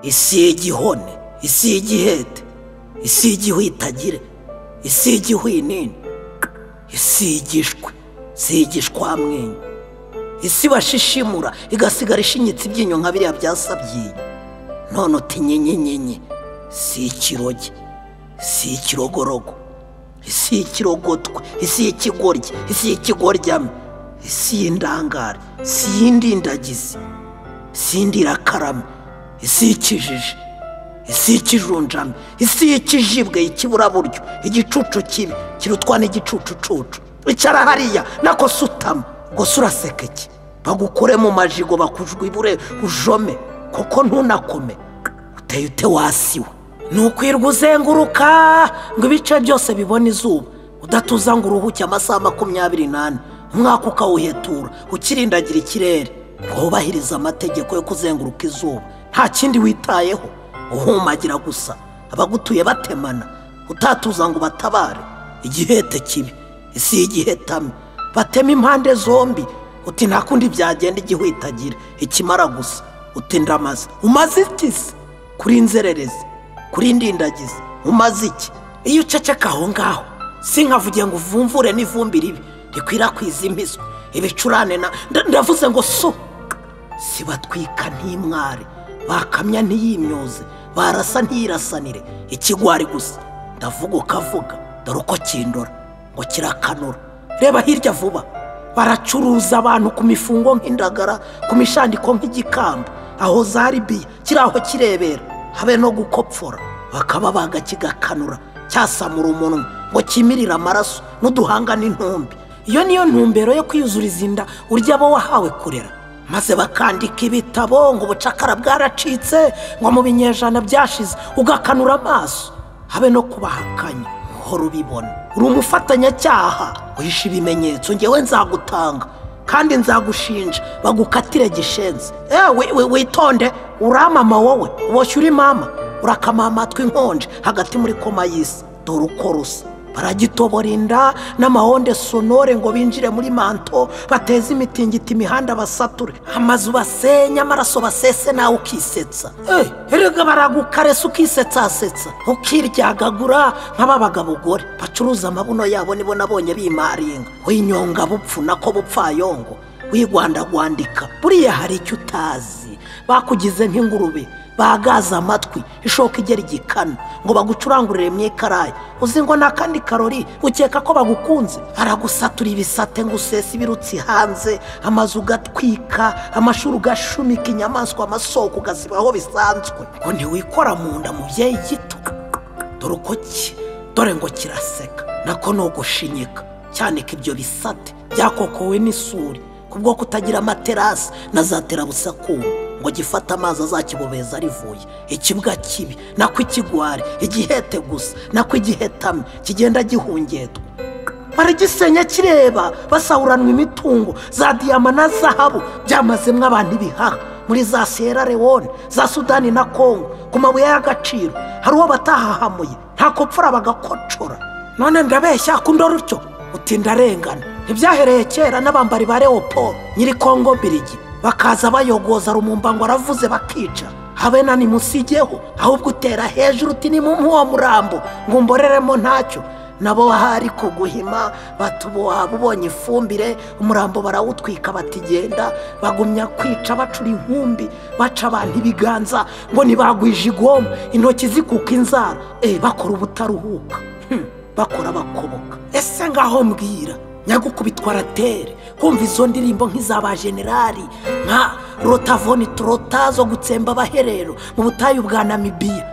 isi y'igihone isi y'igihete isi y'igihwitagire isi y'igihwinini isi y'igishwi isi y'igishwamwenyu isi bashishimura igasigara ishinyitse ibyinyo nka biriya byasabyinye none uti nyenyenyenye isi y'ikiroge isi y'ikirogorogo isi y'ikirogotwe isi y'ikigoryi isi y'ikigoryamu isi y'indangare isi y'indindagizi isi y'indirakarama isi y'ikijiji isi y'ikijunjami isi y'ikijibwe ikiburaburyo igicucu kibi kirutwa n'igicucucucu icara hariya nako sutama ngo suraseke iki bagukure mu majigo bakujwibure ujome kuko ntunakome uteye ute wasiwe ni ukwirwa uzenguruka ngo ibice byose bibone izuba udatuza ngo uruhuke amasaha makumyabiri n'ane umwaka ukawuhetura ukirindagira ikirere wubahiriza amategeko yo kuzenguruka izuba nta kindi witayeho uhumagira gusa abagutuye batemana utatuza ngo ubatabare igihete kibi isi y'igihetame batema impande zombi uti nta kundi byagenda igihwitagira ikimara gusa uti ndamaze umaze iki se kuri nzererezi kuri indindagizi umaze iki iyo uceceka aho ngaho si nkavuge ngo uvumvure n'ivumbi ribi rikwirakwiza imiswi ibicurane ndavuze ngo so si batwika ntimware bakamya ntiyimyoze barasa ntiyirasanire ikigwari gusa ndavuga ukavuga dore uko kindora ngo kirakanura reba hirya vuba baracuruza abantu ku mifungo nk'indagara ku mishandiko nk'igikamba aho za ribiya kiri aho kirebera habe no gukopfora bakaba baga kigakanura cyasamura umunwa ngo kimirire amaraso n'uduhanga n'intumbi iyo niyo ntumbero yo kwiyuzuriza inda urya abo wahawe kurera maze bakandika ibitabo ngo ubucakara bwaracitse ngo mu binyejana byashize ugakanura amaso habe no kubahakanya uhora ubibona uri umufatanyacyaha uhisha ibimenyetso ngewe nzagutanga kandi nzagushinja bagukatire gishenze ewe witonde uramama wowe uboshye uri mama urakama amatwi nkonje hagati muri koma y'isi dore uko rusa baragitobora inda n'amahonde sonore ngo binjire muri manto bateze imitingito imihanda basature amazu basenye amaraso basese nawe ukisetsa erega baragukaresa ukisetsatsetsa ukiryagagura nk'ababaga abagore bacuruza amabuno yabo nibo nabonye bimaringa winyonga bupfu nako bupfayongo wigwandagwandika buriya hari icyo utazi bakugize nk'ingurube bagaza amatwi ishoka igera igikana ngo bagucurangurire mu ikarayi uzi ngo ni akandi karori ukeka ko bagukunze aragusatura ibisate ngo usese ibirutsi hanze amazu ugatwika amashuri ugashumika inyamaswa amasoko ugasiba aho bisanzwe ngo ntiwikora mu nda mubyeyi gito dore uko ki dore ngo kiraseka nako ni ugushinyika cyane ko ibyo bisate byakokowe n'isuri kubwo kutagira amaterasi na za terabusakuma ngo gifate amazi azakibobeza rivuye ikibwa kibi nako ikigwari igihete gusa nako igihetame kigenda gihungetwa baragisenya kireba basahuranwa imitungo za diyama na zahabu byamazemo abantu ibihaha muri za siyera lewone za sudani na kongo ku mabuye y'agaciro hari uwo batahahamuye nta kopfura bagakocora none ndabeshya akunda rutyo utinda arengana ntibyahereye kera n'abambari ba leopold nyiri kongo birigi bakaza bayogoza rumumba ngo aravuze bakica habe na nimusigeho ahubwo utera hejuru uti ni mu uwo murambo ngo mboreremo ntacyo nabo bahari kuguhima batuboha ubonye ifumbire umurambo barawutwika batigenda bagumya kwica bacura inkumbi baca abantu ibiganza ngo ntibagwije igoma intoki zikuka inzara bakora ubutaruhuka bakora bakoboka ese ngaho mbwira nyagukubitwa aratere kumva izo ndirimbo nk'iza generali nka rotavoni turota zo gutsemba abaherero mu butayu bwa namibiya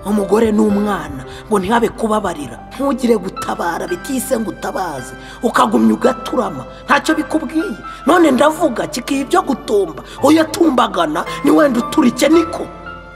umugore n'umwana ngo ntihabe kubabarira ntugire gutabara bitise ngo utabaze ukagumya ugaturama ntacyo bikubwiye none ndavuga kikiha ibyo gutumba uyo atumbagana ni wenda uturike niko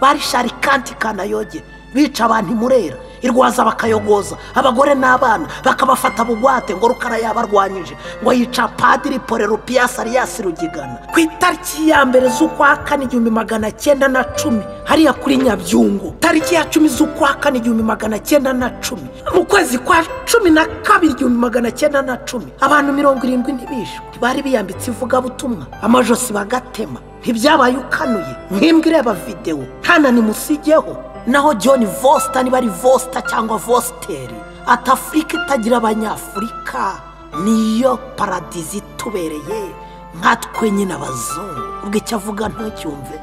bari sharikanti kanayoge bica abantu imurera irwaza bakayogoza abagore n'abana bakabafata bugwate ngo rukara yabarwanyije ngo yica padiri porerupiyasi ariyasi rugigana ku itariki ya mbere z'ukwa kane igihumbi magana cyenda na cumi hariya kuri nyabyungo tariki ya cumi z'ukwa kane igihumbi magana cyenda na cumi mu kwezi kwa cumi na kabiri igihumbi magana cyenda na cumi abantu mirongo irindwi ntibishwe bari biyambitse ivugabutumwa amajosi bagatema ntibyabaye ukanuye nk'imbwa ireba videwo nta nimusigeho naho john vosita niba ari vosita cyangwa vositeri ati afurika itagira abanyafurika niyo paradizi itubereye nkatwe nyine abazungu ubwo icyo avuga ntucyumve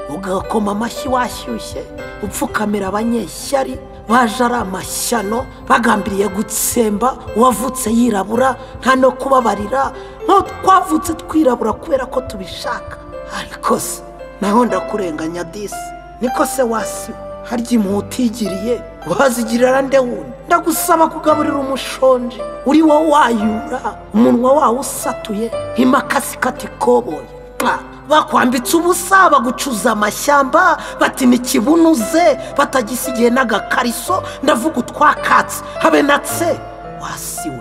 ugakoma amashyi washyushye upfukamira abanyeshyari baje ari amashyano bagambiriye gutsemba uwavutse yirabura nta no kubabarira nko twavutse twirabura kubera ko tubishaka ariko se naho ndakurenganya disi niko se wasi harya impuhwe utigiriye wazigirira nde wundi ndagusaba kugaburira umushonji uri wowe wayura umunwa wawo usatuye nk'imakasi ikata ikoboye Pa! bakwambitse ubusa bagucuza amashyamba bati ntikibunuze batagisigiye n'agakariso ndavuga utwakatse habe natse wasiwe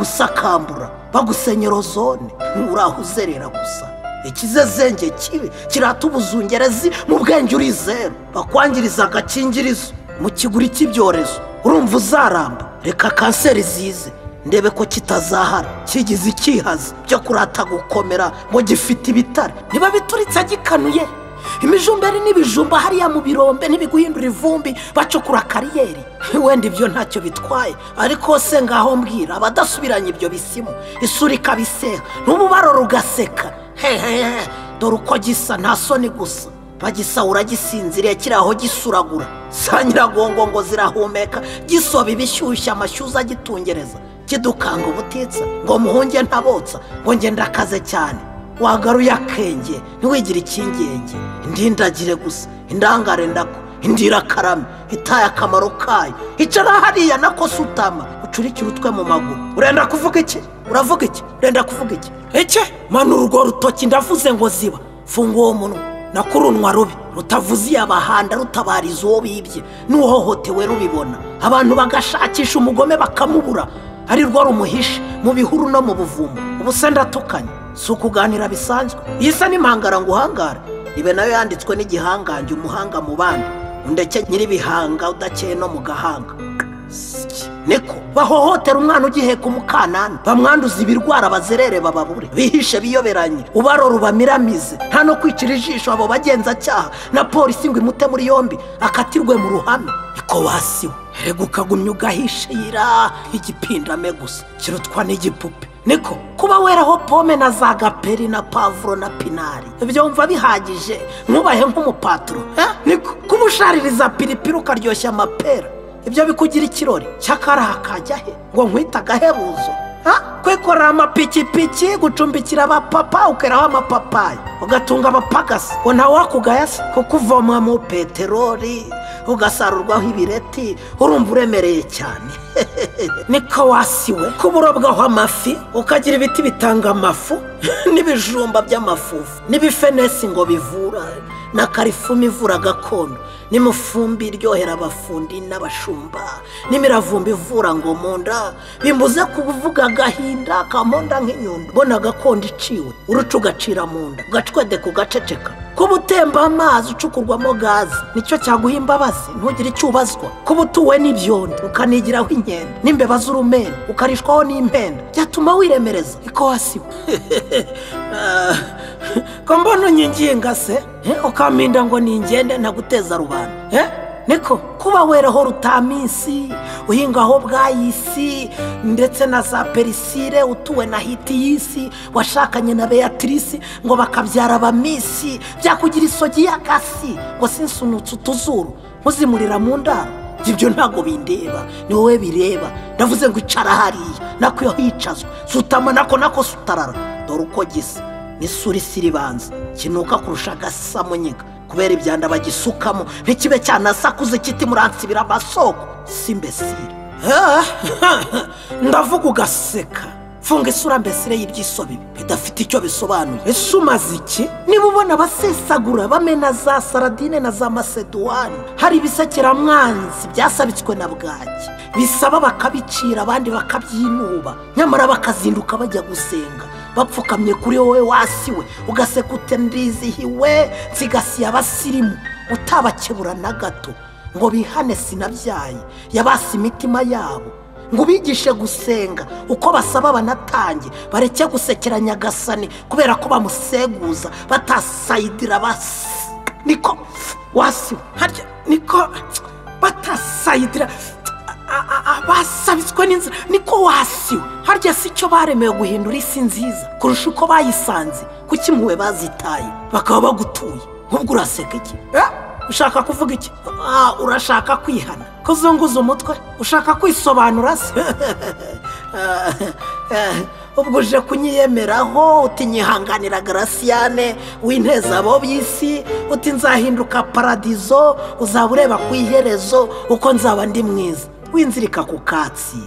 baragusakambura bagusenyera ozone nturaho uzerera gusa ikizezenge kibi kiratubuza ungerezi mu bwenge urizera bakwangiriza agakingirizo mu kiguri cy'ibyorezo urumva uzaramba reka kanseri zize ndebe ko kitazahara kigize ikihaza byo kurata gukomera ngo gifite ibitare niba bituritse gikanuye imijumberi n'ibijumba hariya mu birombe ntibiguhindura ivumbi bacukura kariyeri wenda ibyo ntacyo bitwaye ariko se ngaho mbwira abadasubiranye ibyo bisimu isura ikabiseha n'umubaro rugaseka hehehe dore uko gisa nta soni gusa bagisa uragisinziriye kiri aho gisuragura za nyiragongo ngo zirahumeka gisoba ibishyushye amashyuza agitungereza kidukanga ubutitsa ngo muhunge ntabotsa ngo ngende akaze cyane wagaruye akenge ntiwigire ikingenge indindagire gusa indangare ndako indira karame itaye akamaro kayo icara hariya nako sutama ucurikire utwe mu maguru urenda kuvuga iki uravuga iki urenda kuvuga iki eke manura urwo rutoki ndavuze ngo ziba funga uwo munwa nakurunwa rubi rutavuze iyabahanda rutabariza uwo bibye n'uhohotewe rubibona abantu bagashakisha umugome bakamubura ari rwo rumuhishe mu bihuru no mu buvumo ubusa ndatukanye si ukuganira bisanzwe iyi isa n'impangara ngo uhangare ibe nayo yanditswe n'igihangange umuhanga mu bandi undeke nyir'ibihanga udakeye no mu gahanga niko bahohotera umwana ugiheka umukanana bamwanduza ibirwara bazerere bababure bihishe biyoberanye ubarora ubamiramize nta no kwicira ijisho abo bagenzacyaha na polisi ngo imute muri yombi akatirwe mu ruhame niko wasiwe rega ukagumya ugahishe yira igipindame gusa kirutwa n'igipupe niko kuba weraho pome na za gaperi na pavuro na pinari byumva bihagije ntubahe nk'umupaturo eh? niko kuba ushaririza piripiri ukaryoshya amapera ibyo bikugira ikirori cyakaraha kajya he ngo nkwite agahebuzo kwikorera amapikipiki gucumbikira abapapa ukeraho amapapayi ugatunga abapagasi ngo ntawe wakugayasa kuko uvoma mu peteroli ugasarurwaho ibireti urumva uremereye cyane niko wasiwe kuba urobwaho amafi ukagira ibiti bitanga amafu n'ibijumba by'amafufu n'ibifenesi ngo bivura na karifumi ivura gakondo n'imufumbi iryohera abafundi n'abashumba n'imiravumba ivura ngo mu nda bimbuze kuvuga agahinda kamonda nk'inyundo mbona gakondo iciwe uruca ugacira mu nda ugacwedeka ugaceceka kuba utemba amazi ucukurwamo gaze nicyo cyaguha imbabazi ntugire icyo ubazwa kuba utuwe n'ibyondo ukanigiraho inkende n'imbeba z'urumenda ukarishwaho n'impenda byatuma wiremereza iko wasiwe ko mbona unyiginga se ukampinda ngo ningende ntaguteza rubanda niko kuba weraho rutaminsi uhingaho bwayisi ndetse na za perisire utuwe na hitiyisi washakanye na beatrice ngo bakabyara abamisi byakugira isogi y'akasi ngo sinsunutse utuzuru muzimurira mu ndaro ibyo ntabwo bindeba ni wowe bireba ndavuze ngo icara hariya nako iyo hicazwa sutama nako nako sutarara dore uko gisa n'isura isi iribanza kinuka kurusha agasamunyiga kubera ibyanda bagisukamo ntikibe cyanasakuze kiti muransibira amasoko si mbesire ndavuga ugaseka funga isura mbesire y'ibyiso bibi bidafite icyo bisobanuye ese umaze iki niba ubona abasesagura bamena za saradine na za maseduwani hari ibisekeramwanzi byasabitswe na bwaki bisaba bakabicira abandi bakabyinuba nyamara bakazinduka bajya gusenga bapfukamye kuri wowe wasiwe ugaseka ute ndizihiwe nsigasiye abasirimu utabakebura na gato ngo bihane sinabyaye yabase imitima yabo ngo ubigishe gusenga uko basaba abanatange bareke gusekera nyagasani kubera ko bamuseguza batasayidira basi niko wasi harya niko batasayidira a- a- a- basabitswe n'inzira niko wasiwe harya si icyo baremewe guhindura isi nziza kurusha uko bayisanze kuki impuhwe bazitaye bakaba bagutuye nk'ubwo uraseka iki Eh? ushaka kuvuga iki Ah, urashaka kwihana ko uzunguza umutwe ushaka kwisobanura se Ah, eh, ubwo uje kunyiyemeraho utinyihanganira garasiyane w'inteza abo by'isi uti nzahinduka paradizo uzaba ureba ku iherezo uko nzaba ndi mwiza winzirika ku katsi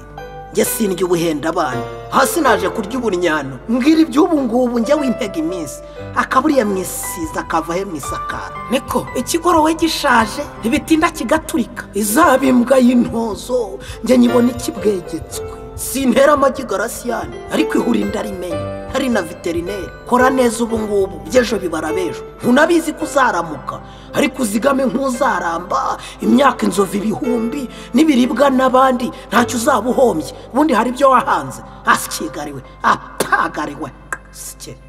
njye sindya ubuhenda abana hasi naje kurya uburyano mbwira iby'ubu ngubu njye wintega iminsi akaburiye mu isiza akava he mu isakara niko ikigorowe gishaje ntibitinda kigaturika izaba imbwa y'intozo njye nyibona ikibwegetswe sintera amagi garasiyani ariko ihura inda rimenya hari na veterineri kora neza ubu ngubu by'ejo bibara b'ejo ntunabizi ko uzaramuka ariko uzigame nk'uzaramba imyaka inzovu ibihumbi n'ibiribwa n'abandi ntacyo uzaba uhombye ubundi hari ibyo wahanze asikigariwe apagariwe sikere